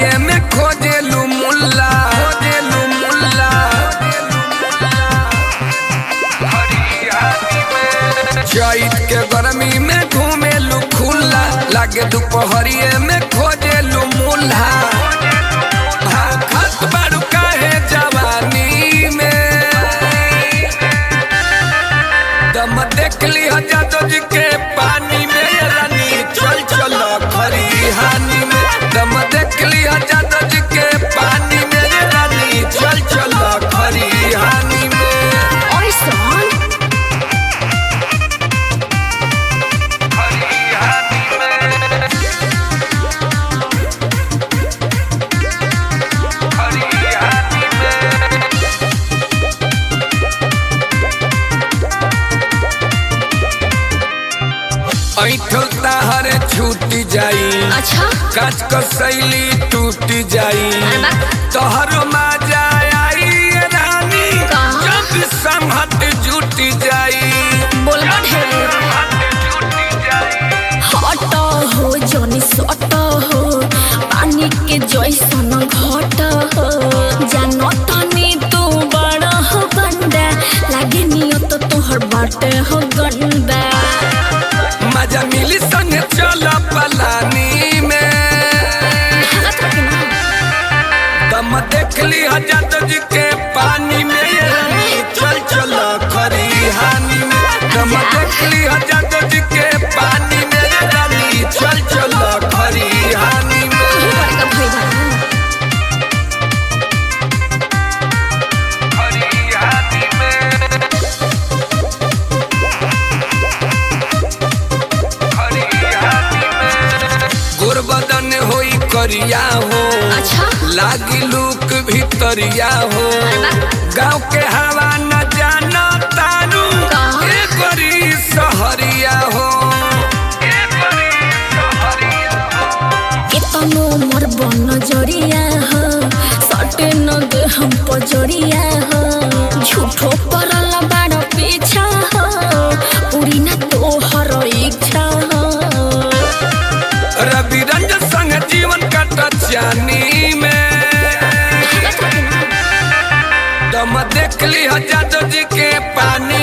हरिये में खोजेलू मुल्ला खोजेलू मुल्ला चैत के गर्मी में घूमेलू खुला लागे दोपहरिये में खोजेलू मुल्ला हाँ, खत बारू काहे जवानी में दम देख ली जादव जी के पानी में रानी चल चल खरी हानी में दम देख ली जादव जी के पानी में रानी चल चल खरी हानी में Oyson, खरी हानी में खरी हानी में ऐठल ताहर छूटी जाई अच्छा काच क शैली टूट जाई अरे बा। तोहरो मजा आई रानी कहाँ? जब संहत जुट जाई बोलबा ढेर हट हो जनी सट हो पानी के जैसन घट हो जानो तनी तू बड़ा हो गंदा लागे नियत तोहर बाटे हो गंदा मजा मिली संग चल पलानी में दम देख ली हजरत जी के पानी में रानी चल चल खरी हानी में दम देख ली हजरत जी के पानी में रानी चल चल खरी हानी में खरी हानी में खरी हानी में गुरबदन होई करिया हो अच्छा लागी लूक भितरिया हो अरे वाह। गाँव के हवा न जाना तारू कहाँ? ए बड़ी सहरिया हो ए बड़ी सहरिया हो। केतनो मोर बन जरिया हो सटे न दे हम पजरिया हो झूठो परल बाड़ पीछा हो पूरी न तोहर इच्छा हो रवि रंजन संग जीवन कट जानी में दम देख ली जादव जी के पानी